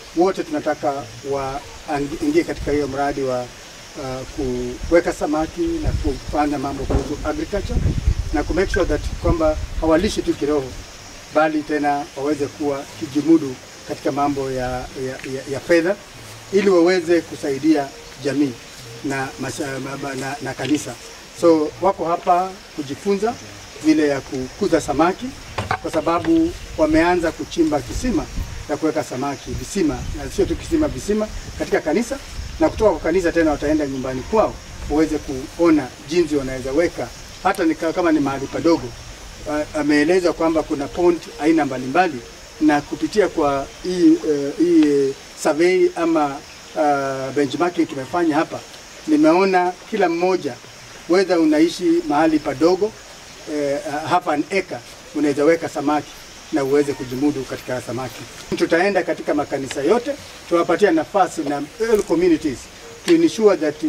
wote tunataka waingie katika hiyo mradi wa uh, kuweka samaki na kufanya mambo kuhusu agriculture na ku make sure that kwamba hawalishi tu kiroho bali tena waweze kuwa kijimudu katika mambo ya, ya, ya, ya fedha ili waweze kusaidia jamii na, masha, na, na kanisa. So wako hapa kujifunza vile ya kukuza samaki kwa sababu wameanza kuchimba kisima ya kuweka samaki visima, na sio tu kisima, visima katika kanisa, na kutoka kwa kanisa tena wataenda nyumbani kwao waweze kuona jinsi wanaweza weka hata ni kama ni mahali padogo. Ameeleza kwamba kuna pond aina mbalimbali, na kupitia kwa hii uh, hii survey ama uh, benchmarking tumefanya hapa, nimeona kila mmoja whether unaishi mahali padogo eh, half an acre unaweza weka samaki na uweze kujimudu katika samaki. Tutaenda katika makanisa yote, tuwapatia nafasi na all communities to ensure that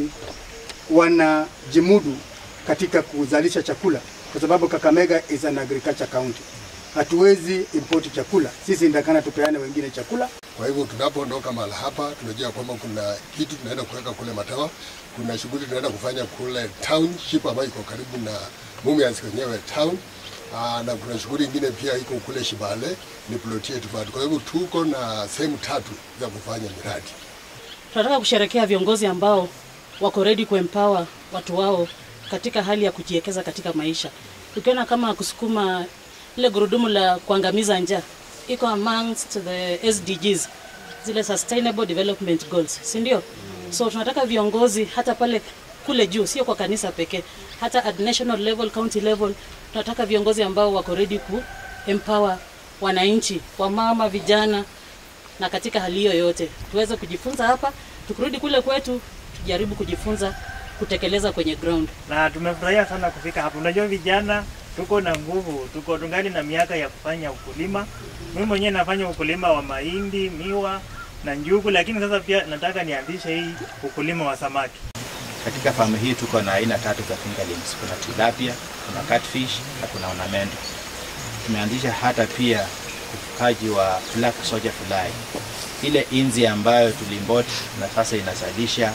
wanajimudu katika kuzalisha chakula, kwa sababu Kakamega is an agriculture county. Hatuwezi import chakula, sisi ndakana tupeane wengine chakula. Kwa hivyo tunapoondoka mahali hapa, tunajua kwamba kuna kitu tunaenda kuweka kule Matawa, kuna shughuli tunaenda kufanya kule township ambayo iko karibu na Mumias wenyewe town. Aa, na kuna shughuli ingine pia iko kule Shibale ni ploti yetu bado. Kwa hivyo tuko na sehemu tatu za kufanya miradi. Tunataka kusherekea viongozi ambao wako ready kuempower watu wao katika hali ya kujiwekeza katika maisha. Ukiona kama kusukuma ile gurudumu la kuangamiza njaa iko amongst the SDGs, zile sustainable development goals, si ndio? So tunataka viongozi hata pale kule juu, sio kwa kanisa pekee, hata at national level, county level, tunataka viongozi ambao wako ready ku empower wananchi, wamama, vijana, na katika hali hiyo yote tuweze kujifunza hapa, tukirudi kule kwetu tujaribu kujifunza kutekeleza kwenye ground. Na tumefurahia sana kufika hapa. Unajua vijana tuko na nguvu, tuko tungali na miaka ya kufanya ukulima. Mimi mwenyewe nafanya ukulima wa mahindi, miwa na njugu, lakini sasa pia nataka nianzishe hii ukulima wa samaki. Katika famu hii tuko na aina tatu za fingerlings. Kuna tilapia, kuna catfish na kuna ornamental. Tumeanzisha hata pia ufugaji wa black soldier fly, ile inzi ambayo tulimbot na sasa inazalisha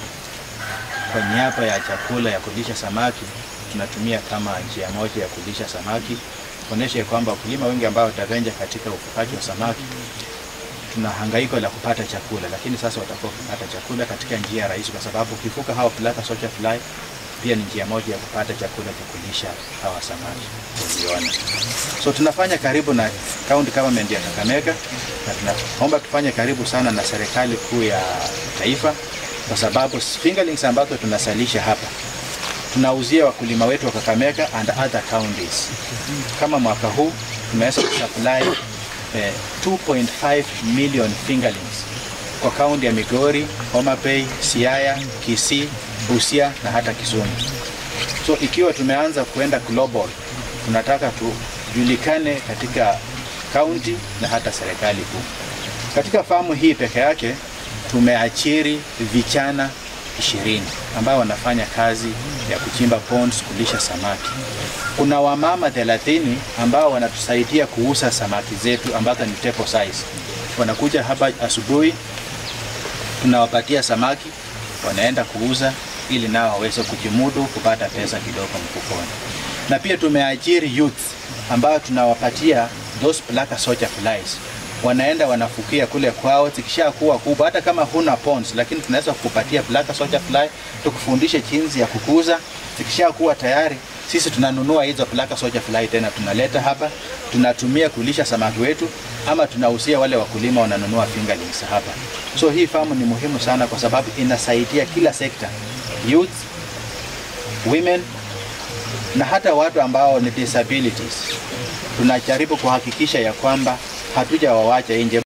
kwa niaba ya chakula ya kulisha samaki. Tunatumia kama njia moja ya kulisha samaki, kuonesha kwamba wakulima wengi ambao watavenja katika ufugaji wa samaki tuna hangaiko la kupata chakula, lakini sasa watakuwa kupata chakula katika njia rahisi, kwa sababu ukifuka hawa black soldier fly pia ni njia moja ya kupata chakula cha kulisha hawa samaki uliona. So tunafanya karibu na county government ya Kakamega na tunaomba tufanye karibu sana na serikali kuu ya taifa, kwa sababu fingerlings ambazo tunasalisha hapa tunauzia wakulima wetu wa Kakamega and other counties. Kama mwaka huu tumeweza kusupply eh, 2.5 million fingerlings kwa kaunti ya Migori, Homa Bay, Siaya, Kisii, Busia na hata Kisumu. So ikiwa tumeanza kuenda global, tunataka tujulikane katika kaunti na hata serikali kuu. Katika famu hii peke yake tumeachiri vijana ishirini ambao wanafanya kazi ya kuchimba ponds, kulisha samaki. Kuna wamama 30 ambao wanatusaidia kuuza samaki zetu ambazo ni table size. Wanakuja hapa asubuhi, tunawapatia samaki, wanaenda kuuza ili nao waweze kujimudu kupata pesa kidogo mfukoni. Na pia tumeajiri youth ambao tunawapatia those black soldier flies wanaenda wanafukia kule kwao, zikisha kuwa kubwa, hata kama huna ponds, lakini tunaweza kukupatia black soldier fly, tukufundishe jinsi ya kukuza. Zikisha kuwa tayari, sisi tunanunua hizo black soldier fly tena tunaleta hapa, tunatumia kulisha samaki wetu, ama tunausia wale wakulima wananunua fingerlings hapa. So hii famu ni muhimu sana, kwa sababu inasaidia kila sekta, youth, women na hata watu ambao ni disabilities. Tunajaribu kuhakikisha ya kwamba hatuja wawacha nje.